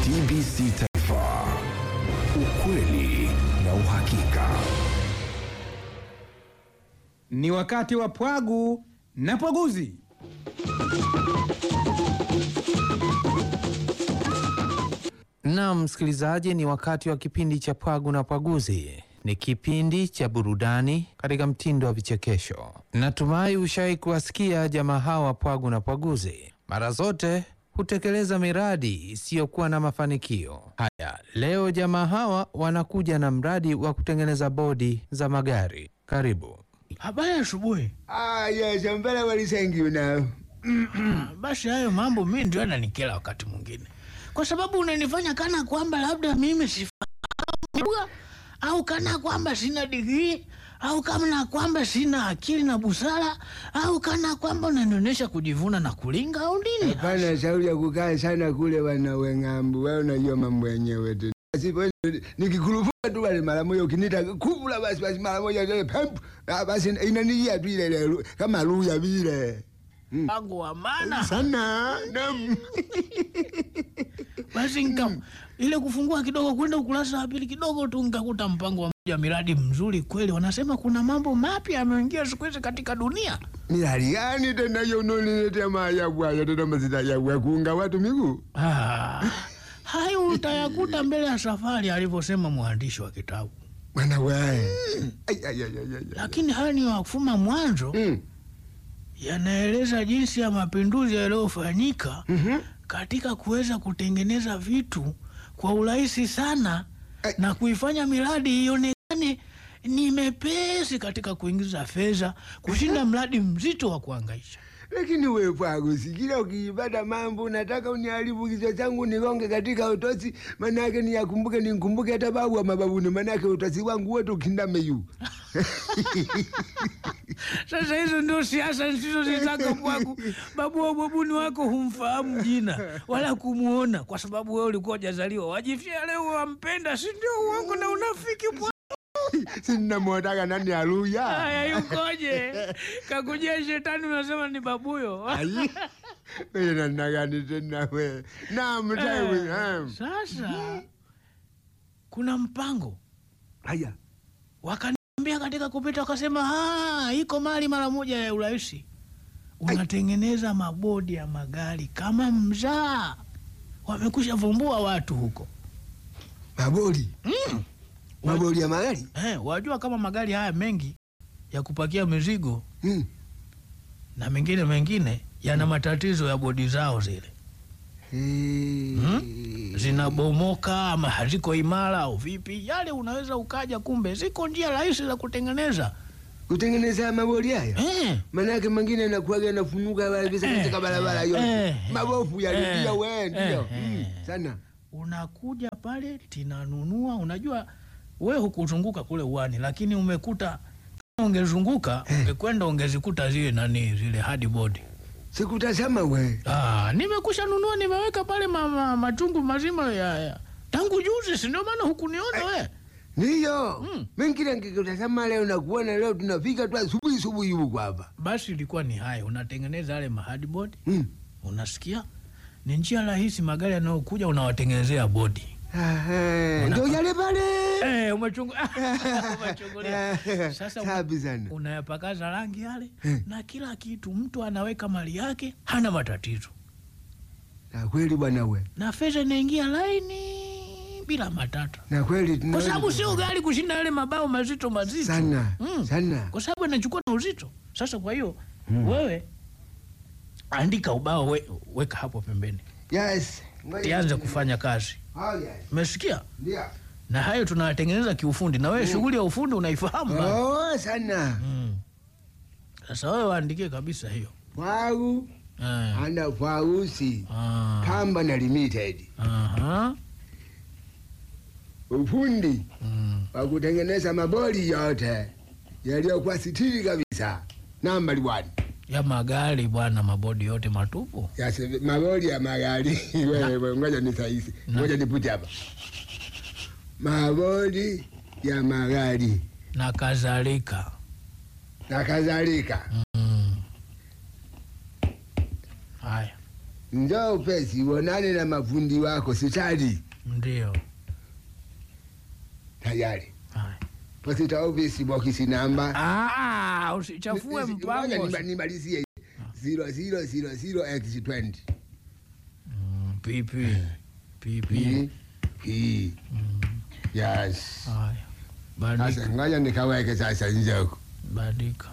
TBC Taifa, ukweli na uhakika. Ni wakati wa pwagu na pwaguzi. Naam, msikilizaji, ni wakati wa kipindi cha Pwagu na Pwaguzi. Ni kipindi cha burudani katika mtindo wa vichekesho. Natumai ushawahi kuwasikia jamaa hawa Pwagu na Pwaguzi. Mara zote hutekeleza miradi isiyokuwa na mafanikio. Haya, leo jamaa hawa wanakuja na mradi wa kutengeneza bodi za magari. Karibu. Habari ya asubuhi. Ah, yes, I'm very well thank you now. Basi hayo mambo mi ndio yananikera wakati mwingine, kwa sababu unanifanya kana kwamba labda mimi sifahamu lugha au kana kwamba sina digrii au kana kwamba sina akili na busara au kana kwamba unanionyesha kujivuna na kulinga au nini? Hapana shauri ya kukaa sana kule wana weng'ambu, wewe unajua mambo yenyewe tu. Basi wewe nikikurupuka tu wale mara moja ukinita kubula basi basi mara moja ile pemp ah, basi inanijia tu ile ile kama luya vile. Mpango wa maana Sana nam. basi nika ile kufungua kidogo kwenda ukurasa wa pili kidogo tu nikakuta mpango wa moja miradi mzuri kweli. Wanasema kuna mambo mapya yameingia siku hizi katika dunia. Miradi gani tena hiyo unaniletea maajabu hayo tena mazita ya kuunga watu miguu? Ah, hayo utayakuta mbele ya safari, alivyosema mwandishi wa kitabu. Bwana wewe. Ai ai ai ai. ai. Lakini haya ni wakufuma mwanzo, Mm. yanaeleza jinsi ya mapinduzi yaliyofanyika Mhm. katika kuweza kutengeneza vitu kwa urahisi sana Ai. na kuifanya miradi ionekane ni mepesi katika kuingiza fedha kushinda mradi mzito wa kuhangaisha. Lakini wewe Pwagu, sikila ukiipata mambo unataka uniharibu kichwa changu nigonge katika utosi, manake niyakumbuke nimkumbuke hata babu wa mababuni, manake utosi wangu wote ukindame yu. Sasa hizo ndio siasa nisizozitaka Pwagu. Babu wa babuni wako humfahamu jina wala kumuona, kwa sababu wewe ulikuwa hujazaliwa. Wajifia leo wampenda, si ndio? Uongo na unafiki Pwagu. Sinamwotaka nani aluya. Haya, yukoje? Kakujia shetani, unasema ni babuyo. Ai. Wewe namna gani tena wewe? Naam, tawe. Eh, naam. Sasa kuna mpango Haya. wakaniambia katika kupita, wakasema "Ah, iko mali mara moja ya urahisi, unatengeneza mabodi ya magari kama mzaa. Wamekusha vumbua watu huko Maboli. mm. Maboli ya magari. Eh, wajua kama magari haya mengi ya kupakia mizigo Mm. na mengine mengine yana matatizo ya bodi zao zile Eh. zinabomoka ama haziko imara au vipi, yale unaweza ukaja, kumbe ziko njia rahisi za kutengeneza Kutengeneza maboli haya. eh. Manake mengine yanakuwaga yanafunuka wale visa Eh, katika barabara eh, yote. eh, Mabofu ya eh, ndio wewe ndio. eh, Mm, eh. Sana. Unakuja pale tinanunua, unajua we hukuzunguka kule uwani, lakini umekuta kama ungezunguka ungekwenda ungezikuta zile nani zile hardboard. Sikutazama we. Ah, nimekusha nunua nimeweka pale ma, ma, machungu mazima ya, ya. tangu juzi, si ndio maana hukuniona we Ndiyo. Mm. Mimi kila nikikutazama leo na kuona leo tunafika tu asubuhi asubuhi huko hapa. Basi ilikuwa ni haya, unatengeneza yale mahardboard, Mm. unasikia ni njia rahisi, magari yanayokuja unawatengenezea bodi Aha. Ndio yale pale. eh, umechungu umechungulia. Sasa una- Safi sana. unayapakaza rangi yale Eh. na kila kitu, mtu anaweka mali yake, hana matatizo, Na kweli bwana we. na fedha inaingia laini bila matata, Na kweli kwa tunaweza sababu kufanya. sio gari kushinda yale mabao mazito mazito sana. Mm. Sana. kwa sababu anachukua na uzito. Sasa kwa hiyo wewe andika ubao we, weka hapo pembeni, Yes. Ngoja tianze nione. kufanya kazi. Oh yes. Umesikia? Ndio. Na hayo tunayatengeneza kiufundi, na wewe shughuli ya ufundi unaifahamu bana. Oh sana. Mm. Sasa wewe waandikie kabisa hiyo Pwagu eh. ana Pwagusi. Ah. Company Limited. Aha. Ufundi Mm. wa kutengeneza maboli yote yaliyokuwa sitiri kabisa. Nambari one. ya magari bwana, mabodi yote matupu. Ya se- maboli ya magari. Wewe ngoja ni sahihi. Na. Ngoja nipute hapa. Maboli ya magari na kadhalika. na kadhalika. Mm. Haya, njoo upesi uonane na mafundi wako sitali Ndio. tayari Haya. posita ofisi bokisi namba Ah, usichafue Ngoja mpango. nimba- nimalizie zero zero zero zero x twenty Mm, Pipi. Pipi. P P yes Haya. sasa Badika. ngoja nikaweke sasa njoko Badika.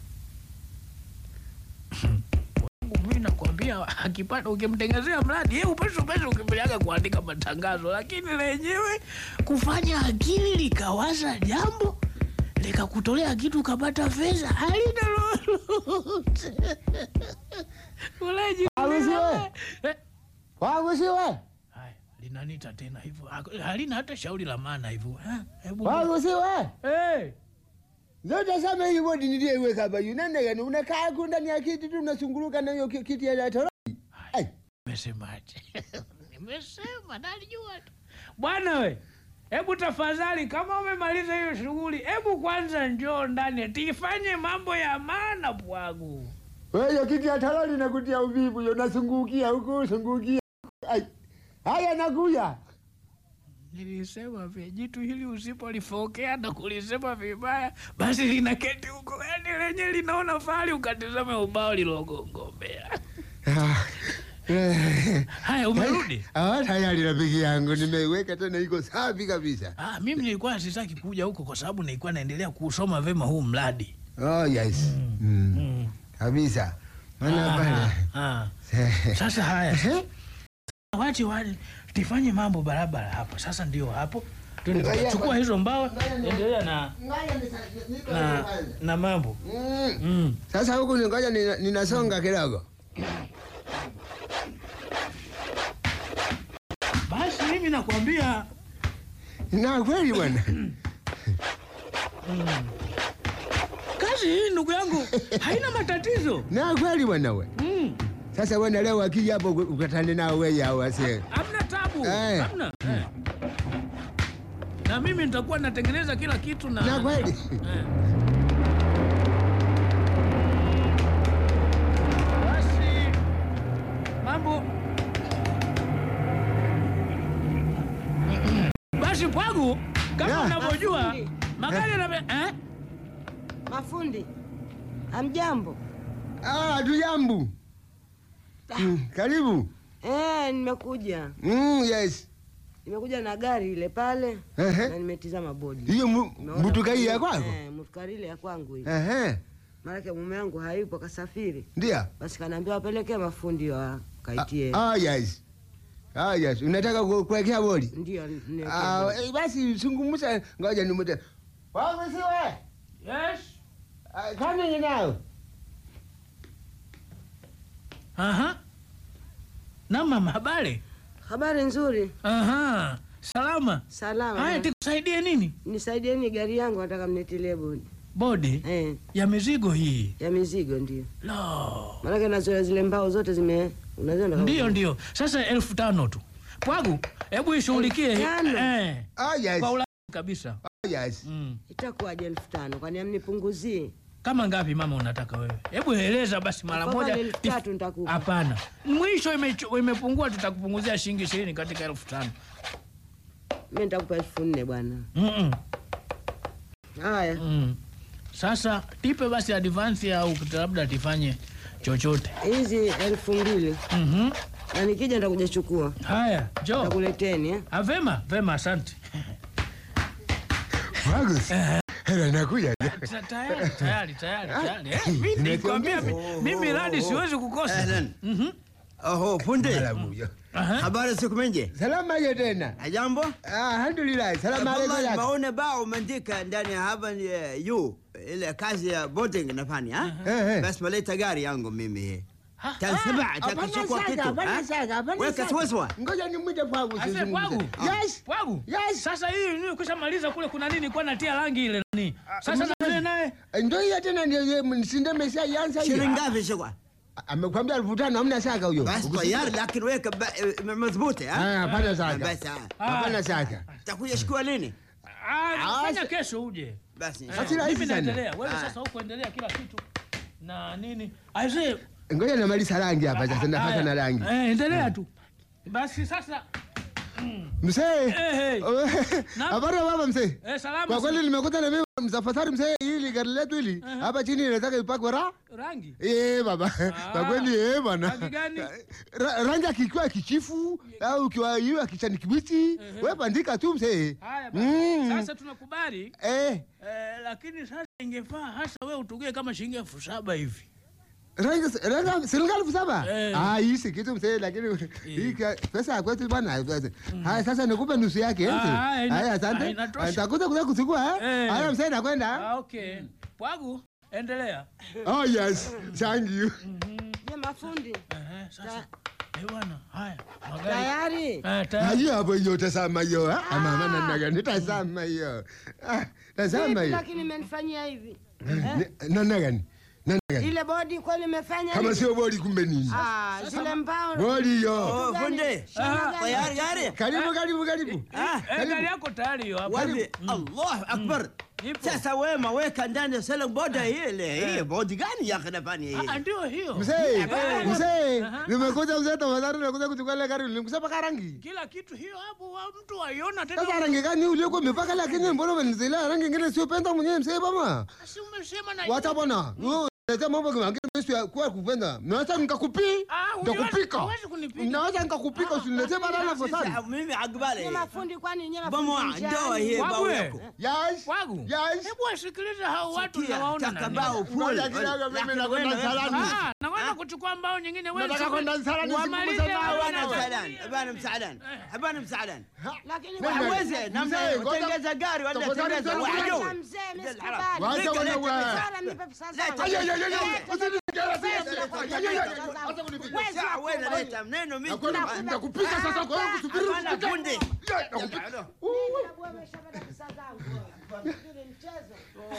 Wangu mimi nakwambia akipata ukimtengezea mradi yeye upesi upesi ukimbiliaga kuandika matangazo, lakini lenyewe kufanya akili likawaza jambo likakutolea kitu ukapata fedha halina lolote. Uleji Awisiwe. Eh, wagusiwe haya linanita tena hivyo Hak- halina hata shauri la maana hivyo Ha, hebu wagusiwe hey. zote sama hii bodi niliyeiweka hapa yunanegani unakaa ku ndani ya kiti tu unasunguluka na hiyo ki- kiti ya toroni Ai. Nimesemaje? Nimesema nalijua tu. Bwana we, hebu tafadhali, kama umemaliza hiyo shughuli, hebu kwanza njoo ndani tifanye mambo ya maana bwangu. Wewe hiyo kiti ya toroni nakutia uvivu yo nasungukia huku sungukia Ai. haya nakuya Nilisema vya jitu hili usipolifokea na kulisema vibaya, basi linaketi huko, yani lenye linaona fahari ukatizame ubao lilogongombea. Haya, umerudi? Ah, tayari rafiki yangu nimeiweka tena iko safi kabisa Ah, mimi nilikuwa sitaki kuja huko kwa sababu nilikuwa naendelea kusoma vema huu mradi. oh yes mm. Mm. kabisa maana Ah, pale ah. Sasa haya, wache wale tifanye mambo barabara hapa. Sasa ndio hapo, Twende Ngoja, tukachukua ngoja. hizo mbao, endelea na, na, na mambo Mm. mm. Sasa huku ni ngoja nina- ninasonga kidogo. Basi mimi nakwambia Na kweli bwana. kazi hii ndugu yangu haina matatizo Na kweli bwana we. mm. Sasa bwana leo akija hapo ukatane nao wewe hao wase. Hamna tabu, Eh. hamna eh. Na mimi nitakuwa natengeneza kila kitu na, Na kweli. Eh. Basi mambo basi pwagu kama Ya. unavyojua Mafundi. magari na eh? Mafundi, amjambo? Ah, tujambu. Mm, karibu. Eh, nimekuja Mm, yes. nimekuja na gari ile pale Ehe. na nimetizama bodi. Hiyo mu- Nimeona mutuka hii ya mutu- kwako? Eh, mutukari ile ya kwangu hii. Ehe. Maanake mume wangu hayupo kasafiri, Ndio. basi kanaambia wapelekee mafundi wa kaitie. Ah, yes. Ah, yes. Unataka ku- kuwekea bodi? Ndio niwekee Ah, bodi. eh, basi zungumza ngoja nimute. Wangu siwe. Yes. Ah, Kama ni nao. Aha. Na mama habari? Habari nzuri, Aha. Salama. salama. Haya tikusaidie nini? Nisaidieni gari yangu, nataka mnitilie bodi Bodi eh, ya mizigo hii. ya mizigo. Ndio Lo. maanake nazoea zile mbao zote zime unaziona kama- Ndio, ndio. Sasa elfu tano tu. Pwagu, hebu ishughulikie hii. Elfu tano? eh, Ah, yes. kwa ula kabisa. Ah, yes. Mm. Itakuwaje elfu tano? Kwani amnipunguzie? Kama ngapi mama unataka wewe? Hebu eleza basi mara Afadhali moja. elfu tatu nitakupa. Hapana. Mwisho imechu- imepungua tutakupunguzia shilingi ishirini katika elfu tano. Mi nitakupa elfu nne bwana. Mm Haya, mm. Sasa tipe basi advance au labda tifanye chochote. hizi elfu mbili Mhm. na nikija nitakuja chukua, Haya, njoo. nitakuleteni eh? Ah, vema, vema, asante. Wangu. Hela nakuja. Ta- Tayari, tayari, tayari, tayari. Eh, mimi nilikwambia mi- mimi radi siwezi kukosa. Ahlan. Mhm. Oho, punde. Salamu yo. Aha. Habari siku mingi. Salama hiyo tena. Jambo. Ah, alhamdulillah. Salamu alaykum. Wallahi yako. maone bao umeandika ndani ya hapa ni eh, yu ile kazi ya boarding nafanya ha? Eh, eh. Basi maleta gari yangu mimi. Ha? Tansaba Hapana takachukua shaka, kitu. hapana ha? shaka, hapana Weka shaka. siwaswa. Ngoja nimwite Pwagu Ase sizungumze. pwagu. Yes. Pwagu. Yes. Sasa hii ni kushamaliza kule kuna nini kwa natia rangi ile nani? Sasa na vile naye Ndio hiyo tena ndio yeye msinde mesha yanza hiyo. Shilingi ngapi shikwa? Amekwambia elfu tano hamna shaka huyo. Basi tayari lakini weka ba- eh, madhubuti ha? Ah, hapana shaka. Basi ah. Hapana shaka. Takuja shikua lini? ah, fanya kesho uje. Basi. Eh, Basi rahisi Mimi sana. naendelea. Wewe Ah. sasa huko endelea kila kitu. Na nini? Aise ngoja namaliza rangi hapa sasa, nafaka Haya. na rangi. Eh, endelea tu basi sasa. Mzee, Eh, Naam. habari ya baba mzee? Eh, salama. Kwa kweli nimekuta na mimi msafari mzee, hili gari letu hili hapa chini inataka ipakwe ra rangi Eh baba, kwa kweli eh bwana. Rangi gani? Ra- Rangi akikiwa kichifu au ukiwa iwe kichani kibichi, wewe bandika tu mzee. haya basi. Mm. Sasa tunakubali Eh, eh, lakini sasa ingefaa hasa wewe utugie kama shilingi elfu saba hivi. rangi rangi serikali elfu saba. Eh. Ah, hii si kitu mzee, lakini hii ka- pesa ya kwetu bwana. Haya sasa nikupe nusu yake eh, mzee. Ah, ina- Haya ah, asante. inatosha. Nitakuja kuja kuchukua eh. Eh. Haya mzee nakwenda. Ah, okay. Pwagu, endelea. Oh yes, thank you. Je, mafundi Eh, sasa. Eh, bwana, haya. Magari. tayari? Eh, tayari. Hayo hapo hiyo tazama hiyo. ah. Ama mama namna gani tazama hiyo. Ah, tazama Vipi hiyo. lakini imenifanyia hivi Ni- Namna gani? Namna gani? ile bodi kweli imefanya Kama hivi? sio bodi kumbe nini? Ah, zile mbao Bodi hiyo. Oh, fundi. Tayari gari? Karibu karibu karibu. Ah, Eh, gari yako tayari hiyo hapo. wapi? Allahu akbar. Ipo. Sasa wema weka ndani ya sala boda hile. Hii bodi gani ya khnafani Ah, hii? ndio hiyo. Mzee, Eh. mzee, Aha. nimekuja mzee tafadhali nakuja kuchukua ile gari. Nilimkusema paka rangi. Kila kitu hiyo hapo wa mtu aiona Sasa tena. rangi gani uliokuwa umepaka lakini mbona umenizilea rangi nyingine sio penda mwenyewe mzee bama? Si umesema na Wacha bwana. Wewe unaleta mambo mengine sio kwa kupenda. Naweza nikakupi. Ah, huwezi- Nitakupika. huwezi kunipiga. Naweza nikakupika usiniletee balaa fasadi. Sasa mimi akbali. Nye mafundi kwani nye Bomo mafundi ndoa njiani? hii Wabu bao we. yako. Yes. Pwagu. Yes. Hebu wasikilize hao watu Sikia, nawaona taka nani. bao full. Ngoja kidogo mimi nakwenda msalani. Ah, nakwenda kuchukua mbao nyingine wewe. Nataka kwenda msalani, Wamalize siku msalani. hao Habana wana- msaadan. Habana msaadan. Habana msaadan. Lakini Nani? wewe- Hawezi namna Mzee, ngoja- utengeza gari wala tafadhali tengeza tena wahyo. Kwanza mzee, mimi Ndio sikubali. alharam. Wacha Leta, wana leta, wewe. leta. Sara, nipe pesa zangu. Ay, ay, ay, ay, ay. Leta, Usinipigie leta, sisi. leta, Ay, leta, ay, ay, ay. pesa zangu. Acha kunipiga. Wezi Sawa, wako wewe wewe. leta neno mimi. Nakwenda- Nitakupika sasa kwa hiyo kusubiri Hapana usipike. fundi. Yeah, nakupika. Mimi na bwana ameshapata pesa zangu. Hili mchezo.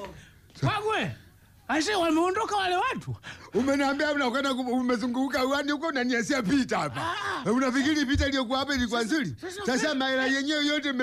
Pwagu we. Aise wameondoka wale watu. Umeniambia unakwenda ku- umezunguka uani huko unaniasia pita hapa. Unafikiri pita iliyokuwa hapa ilikuwa nzuri? Sasa maela yenyewe yote